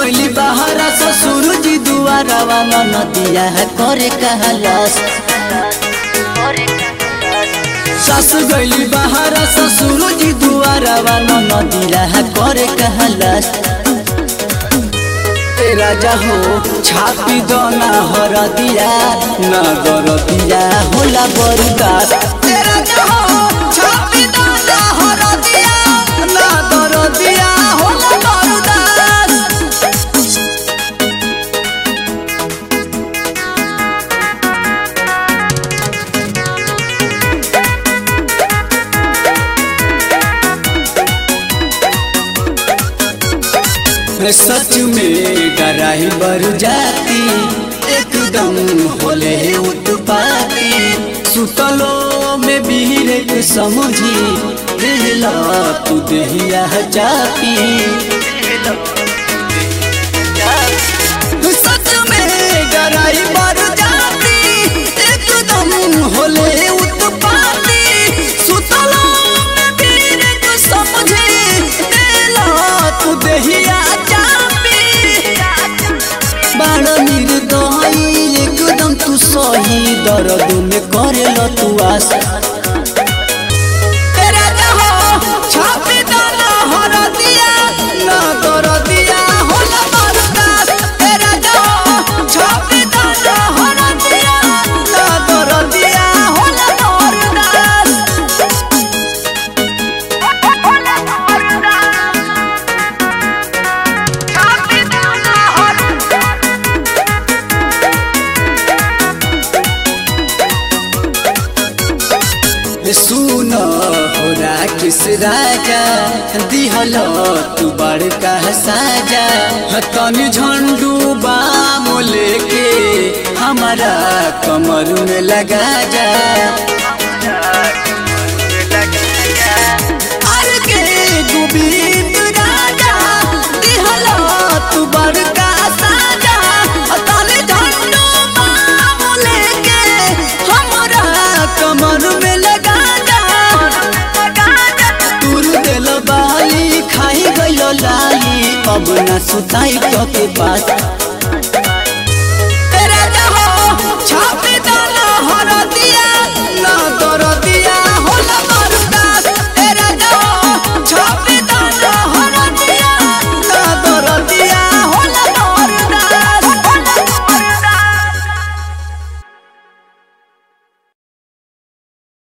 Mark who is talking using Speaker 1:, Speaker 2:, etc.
Speaker 1: गईली बहरा ससुर जी दुआरा वाला नदिया है करे कहलास सास गईली बहरा ससुर जी दुआरा वाला नदिया है करे कहलास ए राजा हो छापी दोना हर दिया ना दर दिया होला बरदास ए राजा हो छापी दोना हर दिया ना दर दिया होला बरदास सच में डराई बर जाती एकदम होले उत्पाती सुतलो में बीरे के समझी दिला तू दहिया जाती सच में डराई बर जाती एकदम होले उत्पाती सुतलो में बीरे के समझी दिला तू दहिया बाण निर्दयी एकदम तू सही दर्द में करेल तू आस तेरा जहो छापे दाना हर दिया ना दर दिया होला बरदास तेरा जहो छापे दाना हर दिया ना दर दिया होला बरदास सुन हो किस राजा दिहल तू बड़का साजा तनी झंडू बाम लेके हमारा कमर में लगा जा अरे के गोविंद राजा दिहल तू बड़का साजा तनी झंडू बाम लेके हमारा कमर में लगा बाली खाई गइल लाली अब ना सुताई तो के पास